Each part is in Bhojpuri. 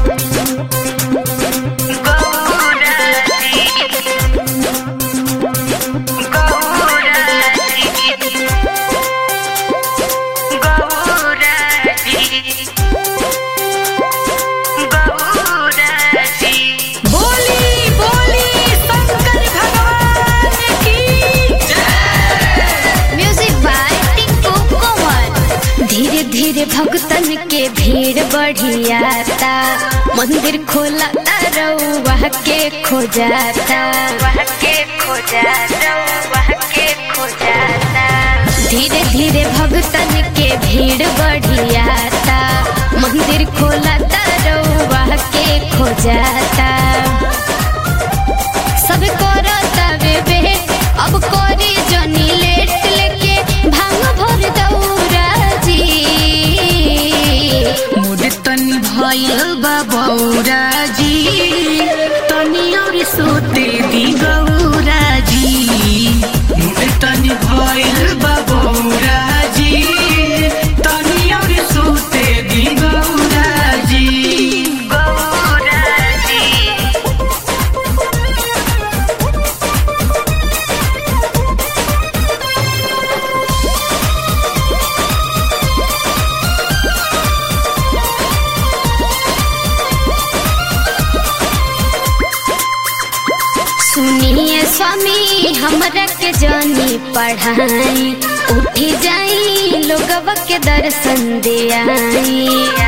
बोली बोली शंकर भगवान की म्यूजिक बाय टिंकू कोमल धीरे धीरे भक्तन के भीड़ बढ़ियाता मंदिर खोला रउआ के खो जाता के खो जाता के खो जाता धीरे धीरे भक्तन के भीड़ बढ़ियाता मंदिर खोला रउआ के खो जाता सब करता बेबे अब कोरी जनी लेट लेके भांग भर दौरा जी मुड तनी भइल बा बौरा जी तनी और सोते दी गौरा जी मुड तनी भइल बा बौरा जी तनी और सोते दी गौरा जी गौरा जी सुनिए स्वामी हमरा के जनी पढ़ाई उठी जाई लोगवा के दर्शन दे आई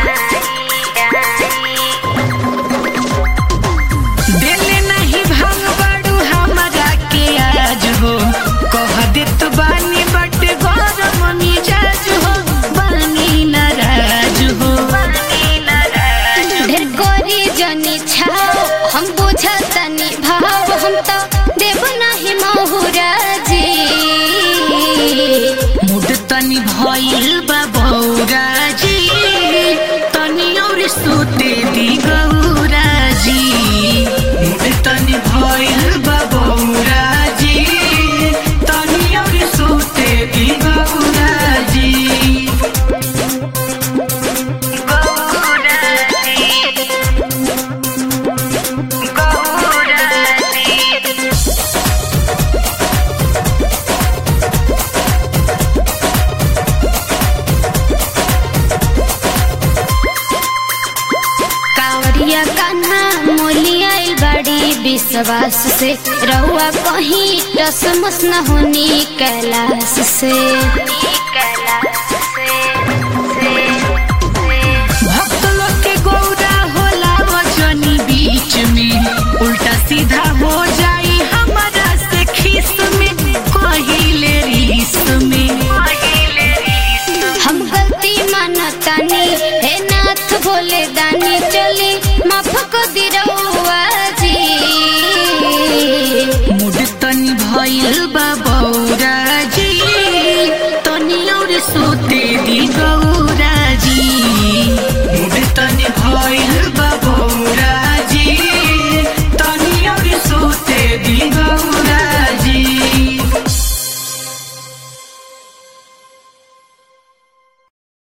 देले नहीं भांग बड़ू हमरा के आज हो कह देत बानी बट गरम मिजाज हो बानी नाराज हो ढेर कोरी जनी छाओ हम बुझतनी भाव हम तो देव नहीं महुरा जी मुड तनी भइल बा बौरा जी तनी और सोते दी गौरा जी मुड तनी भइल बा बौरा जी तनी और सोते दी गौरा जी गौरा जी गौरा जी कांवरिया कान्हा मोलिया बड़ी विश्वास से रहुआ कहीं टसमस न होनी कैलाश से